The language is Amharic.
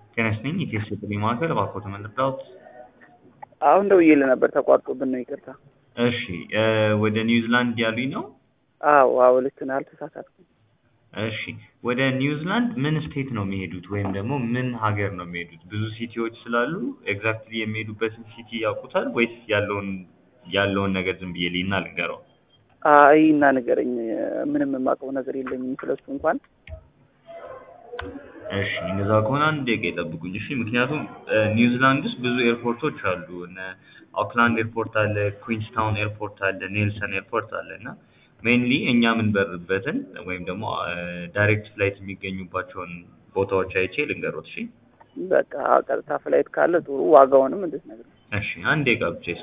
ጤና ይስጥልኝ ኢትዮ ቴሌ ማዕከል እባክዎት መርዳዎት? አሁን ደውዬልህ ነበር ተቋርጦብን ነው ይቅርታ። እሺ እ ወደ ኒውዚላንድ ያሉኝ ነው? አዎ አዎ ልክ ነህ አልተሳሳትኩም። እሺ ወደ ኒውዚላንድ ምን ስቴት ነው የሚሄዱት ወይም ደግሞ ምን ሀገር ነው የሚሄዱት? ብዙ ሲቲዎች ስላሉ ኤግዛክትሊ የሚሄዱበትን ሲቲ ያውቁታል ወይስ ያለውን ያለውን ነገር ዝም ብዬ ልሂድና ልንገረው? አይ እና ንገረኝ ምንም የማውቀው ነገር የለኝም ስለሱ እንኳን እሺ እንደዛ ከሆነ አንድ ደቂቃ ይጠብቁኝ እሺ። ምክንያቱም እ ኒውዚላንድ ውስጥ ብዙ ኤርፖርቶች አሉ። እነ ኦክላንድ ኤርፖርት አለ፣ ኩዊንስታውን ኤርፖርት አለ፣ ኔልሰን ኤርፖርት አለ እና ሜይንሊ እኛ የምንበርበትን ወይም ደግሞ ዳይሬክት ፍላይት የሚገኙባቸውን ቦታዎች አይቼ ልንገሮት እሺ። በቃ ቀጥታ ፍላይት ካለ ጥሩ ዋጋውንም እንድትነግረኝ እሺ አንድ ደቂቃ ብቻ